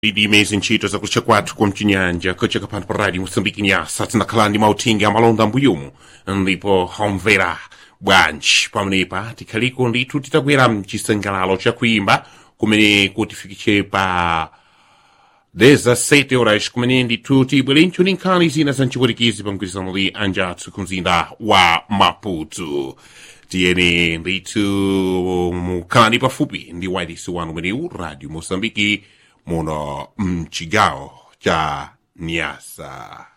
idimezi ntchito zakutcha kwathu kumchinyanja kucheka pano pa radio moçambique nyasa tinakhala ndi mauthenga amalonda mbuyumu ndipo homvera bwanji pamenepa tikhaliko ndithu titakwera mchisangalalo chakuimba kumene kutifikitche pa 17 horas kumene ndithu tibwerencho ndi nkhani zina za mchipwitikizi pa mgwirizano li anjathu ku mzinda wa maputo tiyeni ndithu mukhalani pafupi ndi wailesi wanu umenewu radio moçambique muno mchigawo cha nyasa